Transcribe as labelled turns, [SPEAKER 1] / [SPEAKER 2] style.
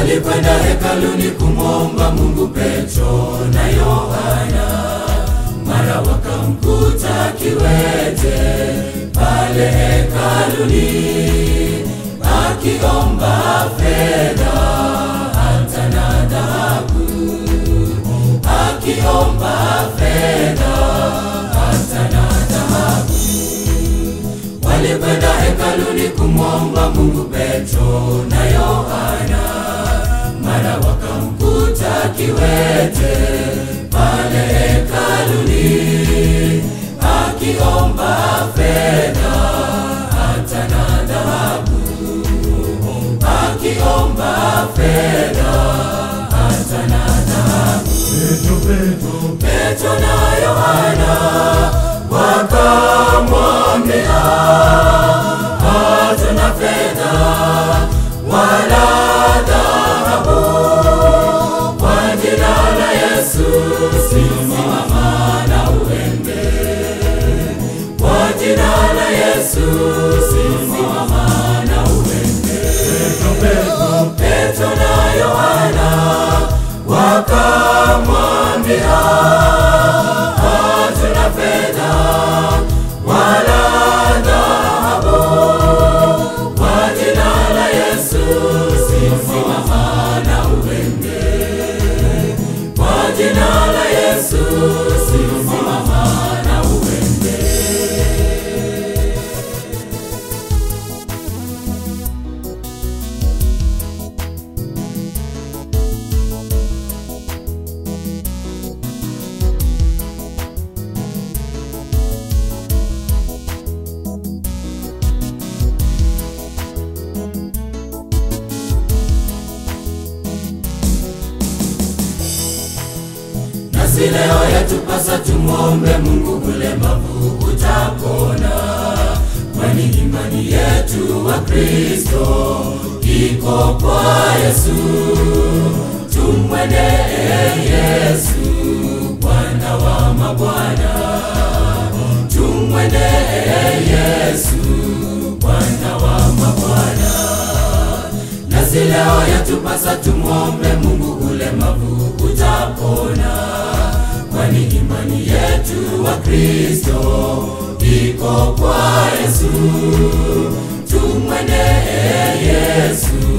[SPEAKER 1] walikwenda hekaluni kumwomba Mungu Petro na Yohana, mara wakamkuta kiwete pale hekaluni akiomba fedha hata na dhahabu, akiomba fedha hata na dhahabu. Walikwenda hekaluni kumwomba Mungu Petro na Yohana, mara wakamkuta kiwete pale hekaluni akiomba fedha hata na dhahabu, akiomba fedha hata na dhahabu. Petro na Yohana wakamwambia, hatuna fedha wala dhahabu, kwa jina la Yesu simama na uende, kwa jina la Yesu simama na uende. Petro na Yohana wakamwambia, hatuna fedha wala dhahabu, kwa jina la Yesu simama na uende, kwa jina la Yesu simama na uende. Nasi leo yatupasa tumwombe Mungu, ulemavu utapona, kwani imani yetu wa Kristo iko kwa Yesu. Tumwendee Yesu, Bwana wa mabwana, tumwendee Yesu, Bwana wa mabwana. Nasi leo yatupasa tumwombe Mungu, ulemavu utapona, kwani imani yetu wa Kristo iko kwa Yesu. Tumwendee Yesu,